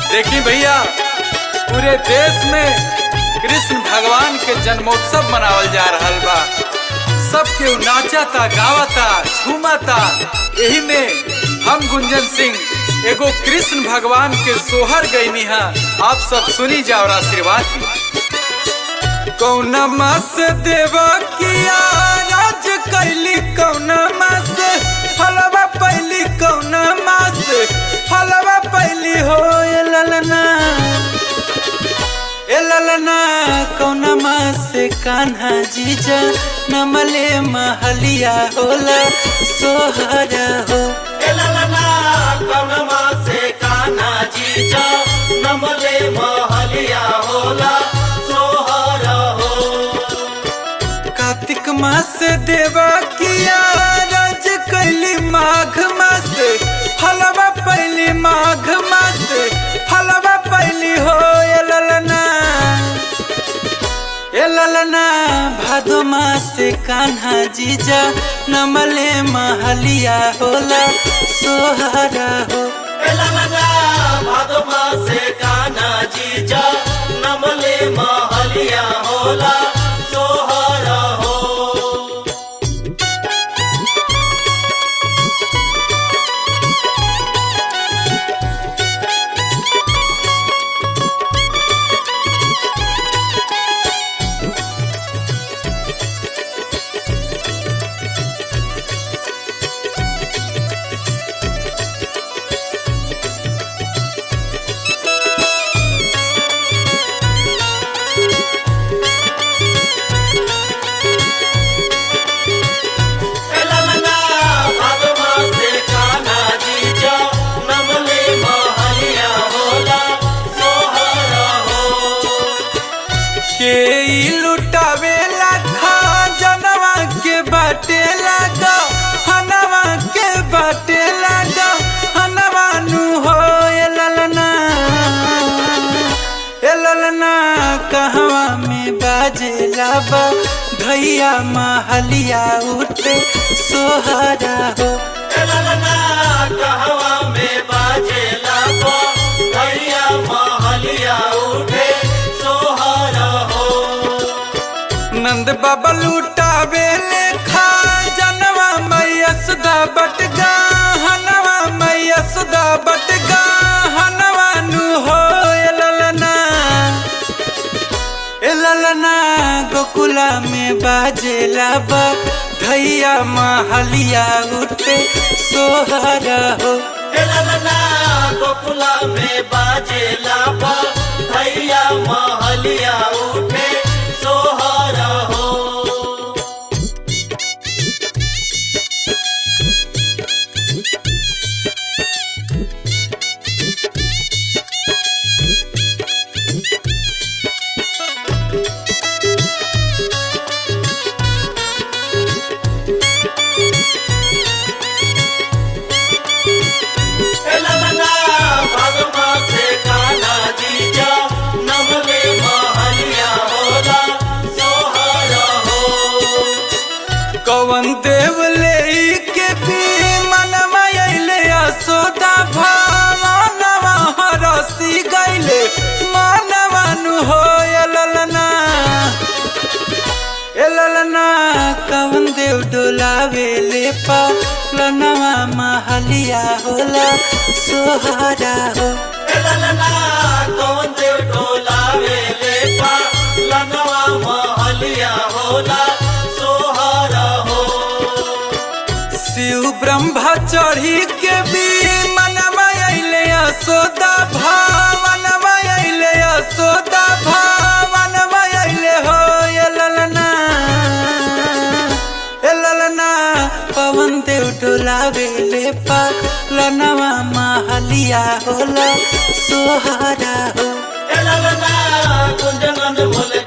देखी भैया पूरे देश में कृष्ण भगवान के जन्मोत्सव मनावल जा रहल बा सब केहू नाचता गावता झूमता यही में हम गुंजन सिंह एगो कृष्ण भगवान के सोहर गईनी हा आप सब सुनी जाओ और आशीर्वाद दी कौना मास देवा किया राज कैली कौना मास फलवा पैली कौना मास फलवा पैली हो ए ललना ए ललना कौना मास कान्हा जीजा नमले महलिया होला सोहरा हो एललना कनमा से काना जीजा नमले महलिया होला सोहर हो कार्तिक मास देवा किया राज कैली माघ मास फलवा पैली माघ मास फलवा पैली हो ए ललना ए ललना भादो मास कान्हा जीजा नमले महलिया होला सोहरा हो एललना भादमा से काना जीजा नमले महलिया होला सोहर हो एललना भादमा से काना जीजा नमले महलिया होला सोहर हो के ई लुटावे लाखा जनवा के बाटे लगा हनवा के बाटे लगा हनवा नु हो ए ललना ए ललना कहवा में बाजे लाबा भैया महलिया उठे सोहरा हो एललना कहवा में बाजे लापो भैया महलिया उठे सोहर हो नंद बाबा लुटावे लेखा जनवा मैया सुधा बटगा हनवा मैया सुधा बटगा हनवा नु हो ए ललना ए ललना गोकुला में बाजेला बा धैया महलिया उठे सोहरा हो एललना गोकुला में बाजे लापो भैया महलिया उठे सोहर हो एललना भगमा से काना जीजा नमले महलिया होला सोहर हो कवन देव ले के पी मनवा अइले असोदा भावनवा हरसी गइले मानवा नु हो ए ललना ए ललना कवन देव डोलावे ले पा लनवा महलिया होला सोहरा हो एललना कौन देव डोलावे ले पा लनवा महलिया होला सोहर हो शिव ब्रह्मा चढ़ी के भी मनवा अइले असोदा भावनवा अइले असोदा भावनवा अइले हो ए ललना ए ललना पवन देव डोलावे ले पा लनवा महलिया होला सोहरा हो एललना कुंजनन बोले